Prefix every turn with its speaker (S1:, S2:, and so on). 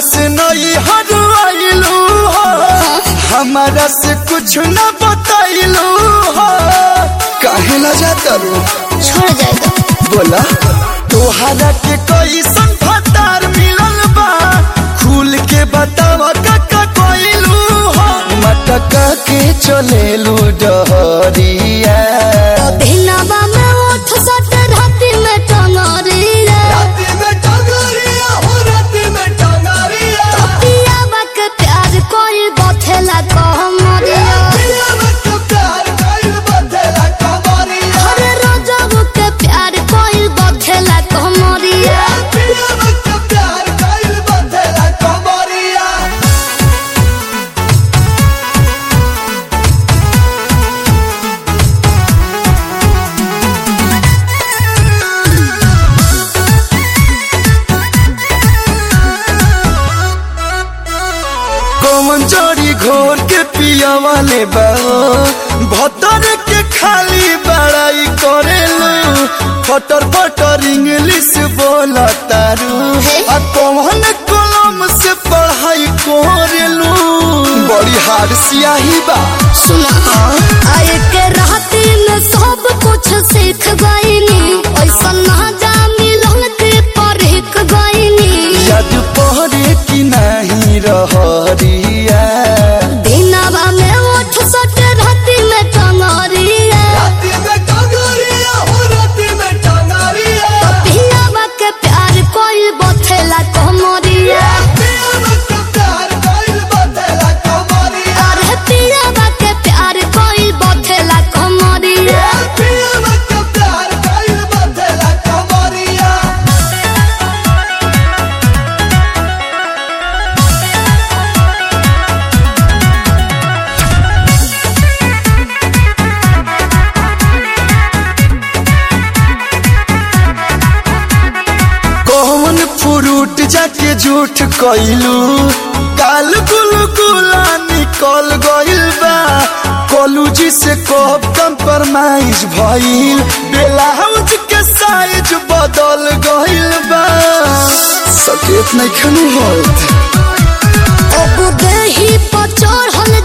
S1: से नई हरवाइलू हो हमारा से कुछ न बताइलू हो काहे ला जाता रो
S2: छोड़ जाएगा
S1: बोला तोहरा के कैसन फतार मिलल बा खुल के बतावा काका कोइलू हो मटका के चलेलू डहरिया
S2: दिनवा में उठ सट राति में टंगरिया
S1: राती में टंगरिया हो राती में टंगरिया
S2: पियावा के प्यार कोई बथेला कहमरिया
S1: पिया मत प्यार कइल बदला कमरिया
S2: हर रोजब के प्यार कोई बथेला कहमरिया
S1: पिया मत प्यार कइल बदला कमरिया कौन जड़ी घोर के पिया वाले बा भतर के खाली बड़ाई करेलू फटर फटर इंग्लिश बोला तारू आ कौन कलम से पढ़ाई करेलू बड़ी हार सियाही बा
S2: सुना आए के राति में सब कुछ सीख गईनी ऐसा ना जा मिलन के परख गईनी
S1: याद पहरे की नहीं रहरिया
S2: दिनवा में उठ सट राति में टंगरिया
S1: राती में टंगरिया हो राती में टंगरिया
S2: पियावा के प्यार कोई बथेला कहमरिया
S1: पिया मत प्यार कइल बदला कमरिया
S2: अरे पियावा के प्यार कोई बथेला कहमरिया
S1: पिया मत प्यार कइल बदला कमरिया कौन फ्रूट जाके झूठ कइलू काल गुल गुला निकल गइल बा कॉलेजी से कब कंप्रोमाइज भइल ब्लाउज के साइज बदल गइल बा सकेत नहीं खनु होत
S2: अब देही पर चढ़ल